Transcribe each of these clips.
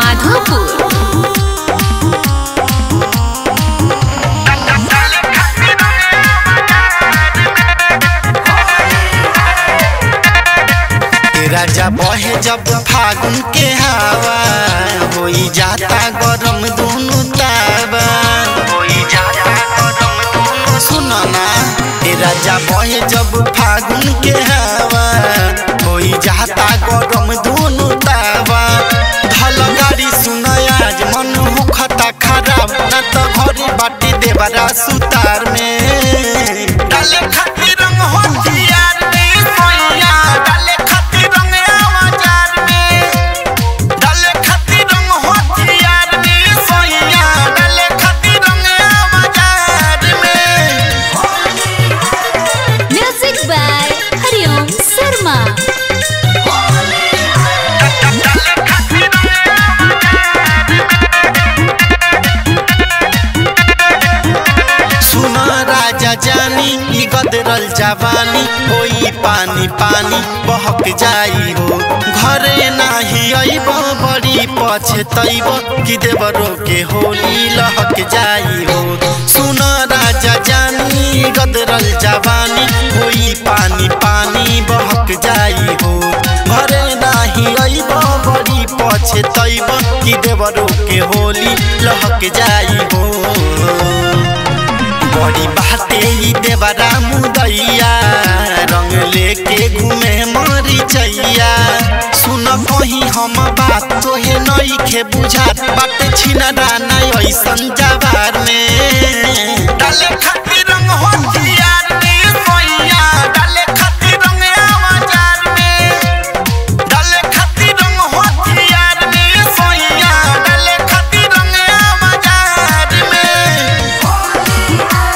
माधोपुर राजा बहे जब फागुन के हवा होई जाता गरम दोनों तावा होई जाता गरम दोनों सुनो ना ए राजा बहे जब फागुन के हवा होई जाता गरम दोनों तावा धल गाड़ी सुन आज मन होखता खराब ना तो घरे बाटी देवरा सुतार में डाले खातिर रंग होतियार में सोइया डाले खातिर रंग आवाजार में डाले खातिर रंग होतियार में सोइया डाले खातिर रंग आवाजार में म्यूजिक बाय हरिओम शर्मा सुन राजा जानी ई गदरल जवानी होई पानी पानी बहक जाई हो घरे नाही अइब बड़ी पछतैब कि देवरो के होली लहक जाई हो सुन राजा जानी ई गदरल जवानी होई पानी पानी बहक जाई हो घरे नाही अइब बड़ी पछतैब कि देवरो के होली लहक जाई हो बड़ी बाटे ई देवरा मुदैया रंग लेके घूमे मरी चैया सुन कहीं हम बात तोहे नइखे बुझात बाटे छिनरा नै ऐसन जवार में डाले खातिर रंग होतियार में सोइया डाले खातिर रंग आवाजार में डाले खातिर रंग होतियार में सोइया डाले खातिर रंग आवाजार में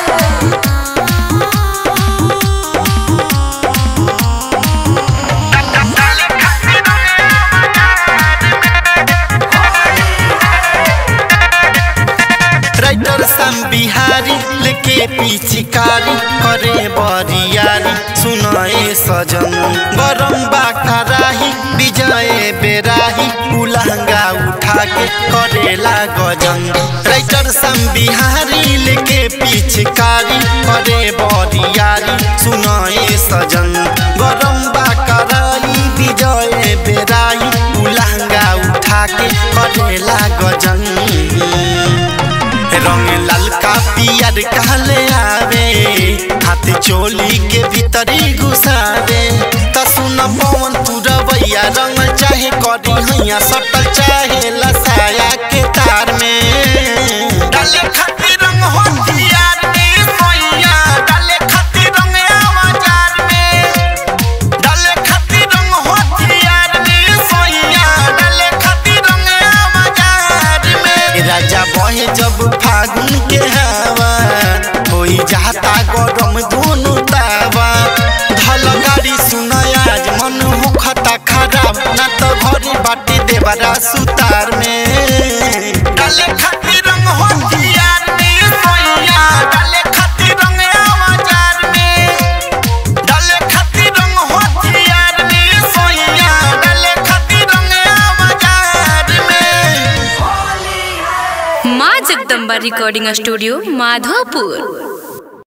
राइटर सम बिहारी लेके पिचकारी करे बरियारी सुनाए सजन गरम बाखराही विजय बेराही उलहंगा उठा के करेला गजन राइटर सम बिहारी लेके पिचकारी करे बरियारी सुनाए सजन गरम बाखराही विजय बेराही उलहंगा उठा के करेला गजन रंग ललका पियर कहले आवे हाथ चोली के भीतरी घुसावे त सुन पवन तू रवैया रंग चाहे करी हैया सटल चाहे लसाया के तार में डाले खातिर रंग होतियार में सोइया डाले खातिर रंग आवाजार में डाले खातिर रंग होतियार में सोइया डाले खातिर रंग आवाजार में राजा बहे जब फागुन के हवा होई जाता गरम दोनों तावा धल गाड़ी सुन आज मन होखता खराब ना तो घरे बाटी देवरा सुतार में डाले खातिर रंग होतियार में सोइया डाले खातिर रंग आवाजार में डाले खातिर रंग होतियार में सोइया डाले खातिर रंग आवाजार में माँ जगदम्बा रिकॉर्डिंग स्टूडियो माधोपुर